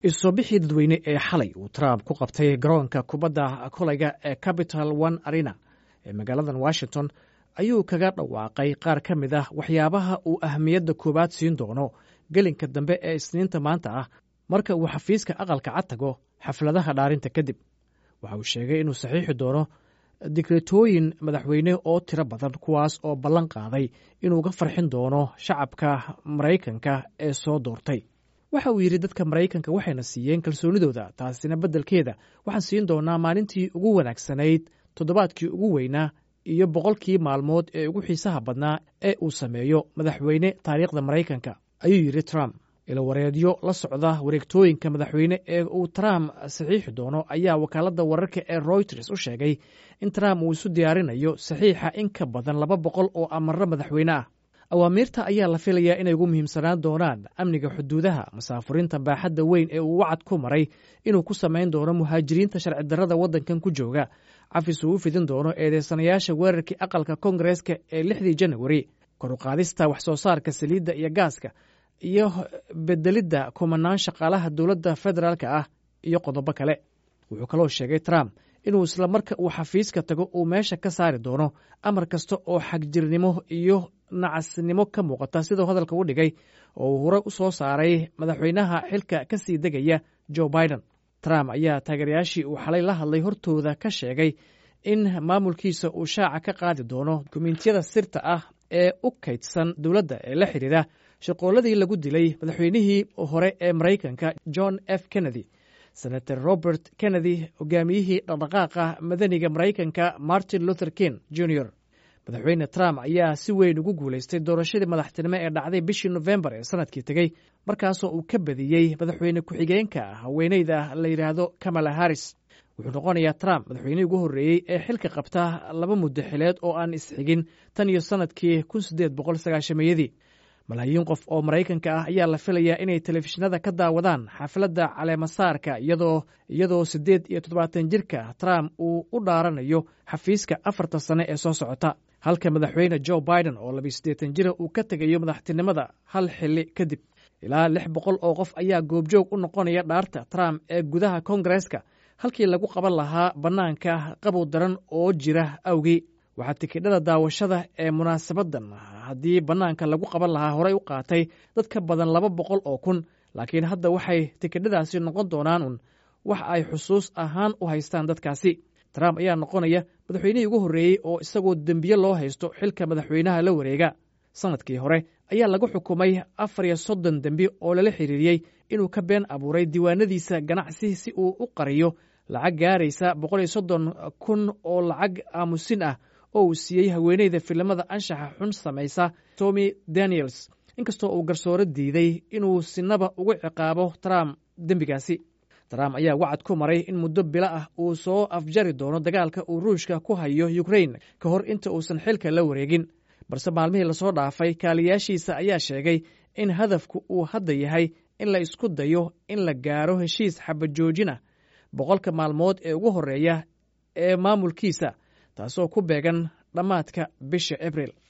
isusoo bixii dadweyne ee xalay uu trump ku qabtay garoonka kubadda kolayga ee capital one arena ee magaaladan washington ayuu kaga dhawaaqay qaar ka mid ah waxyaabaha uu ahmiyadda koowaad siin doono gelinka dambe ee isniinta maanta ah marka uu xafiiska aqalka cad tago xafladaha dhaarinta kadib waxa uu sheegay inuu saxiixi doono digretooyin madaxweyne oo tiro badan kuwaas oo ballan qaaday inuu ga farxin doono shacabka maraykanka ee soo doortay waxa uu yidhi dadka maraykanka waxayna siiyeen kalsoonidooda taasina beddelkeeda waxaan siin doonaa maalintii ugu wanaagsanayd toddobaadkii ugu weynaa iyo boqolkii maalmood ee ugu xiisaha badnaa ee uu sameeyo madaxweyne taariikhda maraykanka ayuu yidhi trump ilawareedyo la socda wareegtooyinka madaxweyne ee uu trump saxiixi doono ayaa wakaaladda wararka ee royters u sheegay in trump uu isu diyaarinayo saxiixa in ka badan laba boqol oo amarro madaxweyne ah awaamiirta ayaa la filayaa inay ugu muhiimsanaan doonaan amniga xuduudaha masaafuriinta baaxadda weyn ee uu wacad ku maray inuu ku samayn doono muhaajiriinta sharci darrada waddankan ku jooga cafis uu u fidin doono eedeysanayaasha weerarkii aqalka kongareeska ee lixdii janawari koruqaadista wax soo saarka saliidda iyo gaaska iyo bedelidda kumanaan shaqaalaha dowladda federaalka ah iyo qodobo kale wuxuu kaloo sheegay trump inuu isla marka uu xafiiska tago uu meesha ka saari doono amar kasta oo xagjirnimo iyo nacasnimo ka muuqata siduu hadalka u dhigay oo uu hore u soo saaray madaxweynaha xilka ka sii degaya joe biden trump ayaa taageerayaashii uu xalay la hadlay hortooda ka sheegay in maamulkiisa uu shaaca ka qaadi doono dukumentiyada sirta ah ee u kaydsan dowladda ee la xidhiidha shaqooladii lagu dilay madaxweynihii hore ee maraykanka john f kennedy senator robert kennedy hogaamiyihii dhaqdhaqaaqa madaniga maraykanka martin luther king jr madaxweyne trump ayaa si weyn ugu guulaystay doorashadii madaxtinimo ee dhacday bishii nofembar ee sanadkii tegey markaasoo uu ka badiyey madaxweyne ku-xigeenka haweeneyda la yidhaahdo kamala harris wuxuu noqonayaa trump madaxweynihii ugu horreeyey ee xilka qabta laba muddo xileed oo aan isxigin tan iyo sannadkii kun siddeed boqol sagaashameeyadii malaayiin qof oo maraykanka ah ayaa la filayaa inay telefishinada ka daawadaan xafladda caleemasaarka iyadoo iyadoo siddeed iyo toddobaatan jirka trump uu u dhaaranayo xafiiska afarta sane ee soo socota halka madaxweyne joe biden oo labiyo siddeetan jira uu ka tegayo madaxtinimada hal xilli kadib ilaa lix boqol oo qof ayaa goobjoog u noqonaya dhaarta trump ee gudaha kongareeska halkii lagu qaban lahaa bannaanka qabow daran oo jira awgii waxaa tikidhada daawashada ee munaasabadan haddii bannaanka lagu qaban lahaa horey u qaatay dad ka badan laba boqol oo kun laakiin hadda waxay tikidhadaasi noqon doonaan un wax ay xusuus ahaan u haystaan dadkaasi trump ayaa noqonaya madaxweynihii ugu horreeyey oo isagoo dembiye loo haysto xilka madaxweynaha la wareega sannadkii hore ayaa lagu xukumay afar iyo soddon dembi oo lala xiriiriyey inuu ka been abuuray diiwaanadiisa ganacsi si uu u qariyo lacag gaaraysa boqol iyo soddon kun oo lacag aamusin ah oo uu siiyey haweeneyda filimada anshaxa xun samaysa tommy daniels inkastoo uu garsooro diiday inuu sinaba ugu ciqaabo trump dembigaasi trump ayaa wacad ku maray in muddo bilo ah uu soo afjari doono dagaalka uu ruushka ku hayo ukrain ka hor inta uusan xilka la wareegin balse maalmihii lasoo dhaafay kaaliyaashiisa ayaa sheegay in hadafku uu hadda yahay in la isku dayo in la gaaro heshiis xabajoojin ah boqolka maalmood ee ugu horreeya ee maamulkiisa taasoo ku beegan dhammaadka bisha abril